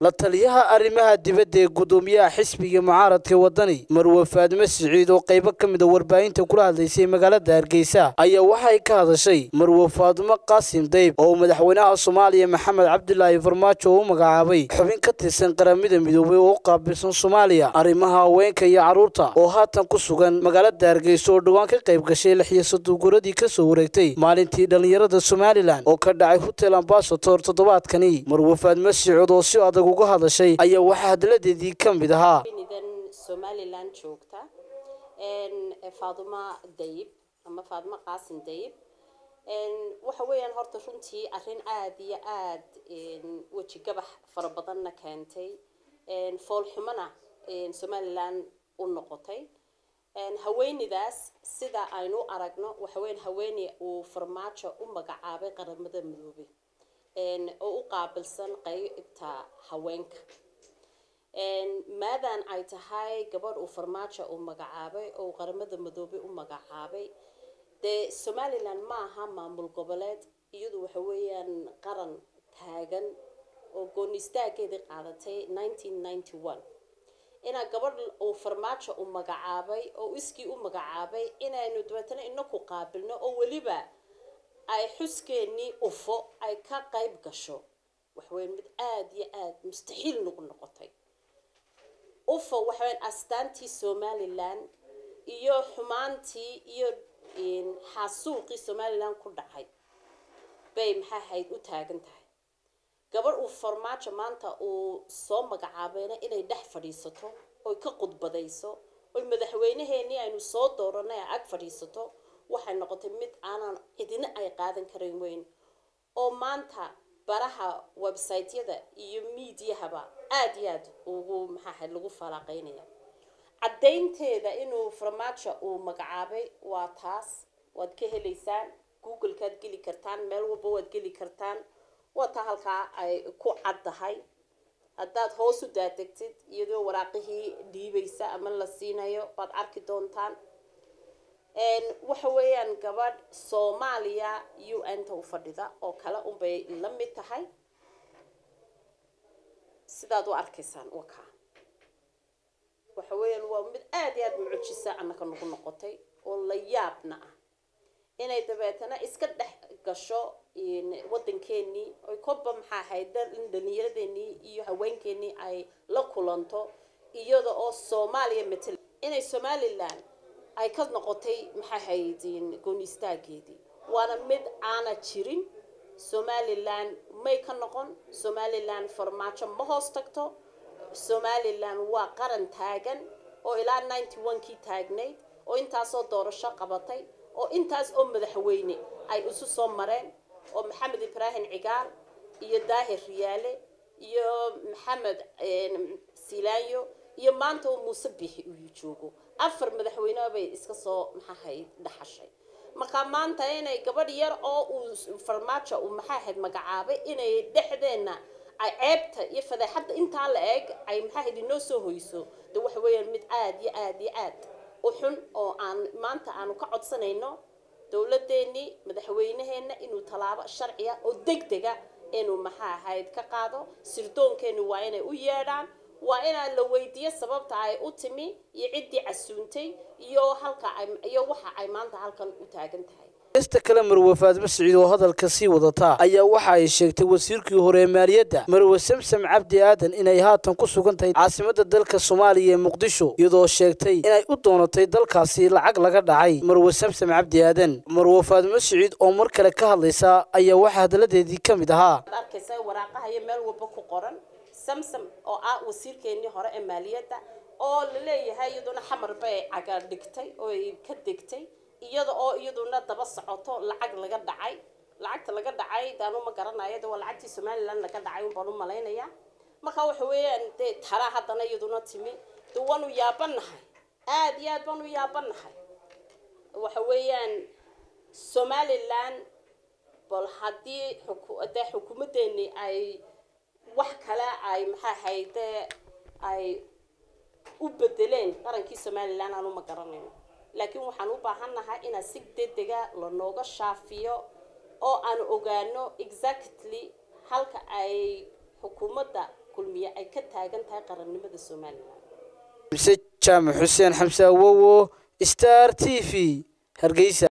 la taliyaha arrimaha dibadda ee guddoomiyaha xisbiga mucaaradka wadani marwe faadime siciid oo qaybo ka mid a warbaahinta kula hadlaysay magaalada hargeysa ayaa waxay ka hadashay marwe faadimo qaasim dayb oo madaxweynaha soomaaliya maxamed cabdilaahi farmaajo u magacaabay xubin ka tirsan qaramada midoobay oo u qaabilsan soomaaliya arrimaha haweenka iyo carruurta oo haatan ku sugan magaalada hargeysa oo dhowaan ka qayb gashay lixiyo sodoguradii kasoo wareegtay maalintii dhallinyarada somalilan oo ka dhacay hotel ambasator toddobaadkani marwe faadime siciid oo si adag uga hadashay ayaa waxaa hadaladeedii ka mid ahaa nidan somalilan joogta faaduma dayib ama faaduma qaasim dayib waxa weeyaan horta runtii arrin aada iyo aada weji gabax fara badanna keentay foolxumona somalilan u noqotay haweeneydaas sida aynu u aragno waxaweyan haweeney uu farmaajo u magacaabay qaramada midoobay oo u qaabilsan qeybta haweenka maadan ay tahay gabadh uu farmaajo uu magacaabay oo qaramada midoobay u magacaabay dee somalilan ma aha maamul goboleed iyadu waxa weeyaan qaran taagan oo gooni istaageedii qaadatay nineteen ninety one inaa gabadh uu farmaajo u magacaabay oo iskii u magacaabay inaynu dabeetana inaku qaabilno oo weliba ay xuskeenii ufo ay ka qayb gasho waxaweya mid aada iyo aada mustaxiil nagu noqotay ufo waxaweyan astaantii somalilan iyo xumaantii iyo xaasuuqii somalilan ku dhacay bay maxaa hayd u taagan tahay gabadh uu farmaajo maanta uu soo magacaabayna inay dhex fadhiisato oy ka khudbadayso oy madaxweyneheenii aynu soo dooranay a ag fadhiisato waxay noqotay mid aanan cidina ay qaadan karan weyn oo maanta baraha websiteyada iyo miidiyahaba aada iyo aada ugu maxaaha lagu falaaqeynaya caddaynteeda inuu farmaajo uu magacaabay waa taas waad ka helaysaan googlekaad geli kartaan meel walba waad geli kartaan waa taa halkaa ay ku caddahay haddaad hoos u daadegtid iyadoo waraaqihii dhiibaysa ama la siinayo baad arki doontaan waxa weeyaan gabadh soomaaliya u n ta u fadhida oo kale unbay la mid tahay sidaad u arkaysaan wakaa waxa weeyaan waa mid aada iyo aada mucujisa annaka nagu noqotay oo la yaabna ah inay dabeetana iska dhex gasho waddankeenii oy koba maxaa ahayd dhalinyaradeenii iyo haweenkeenii ay la kulanto iyada oo soomaaliya matal inay somalilan ay ka noqotay maxaa ahayd gooni istaageedii waana mid aana jirin somalilan may ka noqon somalilan farmaajo ma hoos tagto somalilan waa qaran taagan oo ilaa ninety one kii taagnayd oo intaasoo doorasho qabatay oo intaas oo madaxweyne ay isu soo mareen oo maxamed ibraahim cigaal iyo daahir riyaale iyo maxamed silaanyo iyo maanta oo muuse bixi uu joogo afar madaxweyne bay iska soo maxaahayd dhaxashay markaa maanta inay gabadh yar oo uu farmaajo uu maxaahayd magacaabay inay dhexdeenna ay ceebta iyo fadeexadda intaa la eeg ay maxaahayd inoo soo hoyso de waxa weeyaan mid aada iyo aada iyo aad u xun oo aan maanta aanu ka codsanayno dowladeenii madaxweynaheena inuu tallaabo sharciya oo deg dega inuu maxaa ahayd ka qaado sirdoonkeenu waa inay u yeedhaan waa inaa la weydiiyo sababta ay u timi iyo ciddii casuuntay iyo halka iyo waxa ay maanta halkan u taagan tahay ista kale marwe faadime siciid oo hadalka sii wadataa ayaa waxa ay sheegtay wasiirkii hore ee maaliyadda marwe samsam cabdi aadan inay haatan ku sugan tahay caasimadda dalka soomaaliya ee muqdisho iyadoo sheegtay inay u doonatay dalkaasi lacag laga dhacay marwe samsam cabdi aadan marwe faadime siciid oo mar kale ka hadlaysa ayaa waxaa hadaladeedii ka mid ahaa arkaysa waraaqaha iyo meel walba ku qoran samsam oo ah wasiirkeenii hore ee maaliyadda oo la leeyahay iyaduna xamar bay caga dhigtay oo ay ka degtay iyada oo iyaduna daba socoto lacag laga dhacay lacagta laga dhacay daanu ma garanayo de waa lacagtii somalilan laga dhacay unbaan u malaynayaa marka waxa weeyaan dee tala haddana iyaduna timi de waanu yaabanahay aada iyo aad baanu yaabanahay waxa weeyaan somalilan bal haddii dee xukuumadeeni ay wax kale ay maxaa hayde ay u bedeleen qarankii somalilan aanu ma garanayno laakiin waxaan u baahannahay inaa si degdega lanooga shaafiyo oo aan ogaano exactly halka ay xukuumadda kulmiye ay ka taagan tahay qarannimada somalilan mise jaamac xuseen xamse awowo star t v hargeysa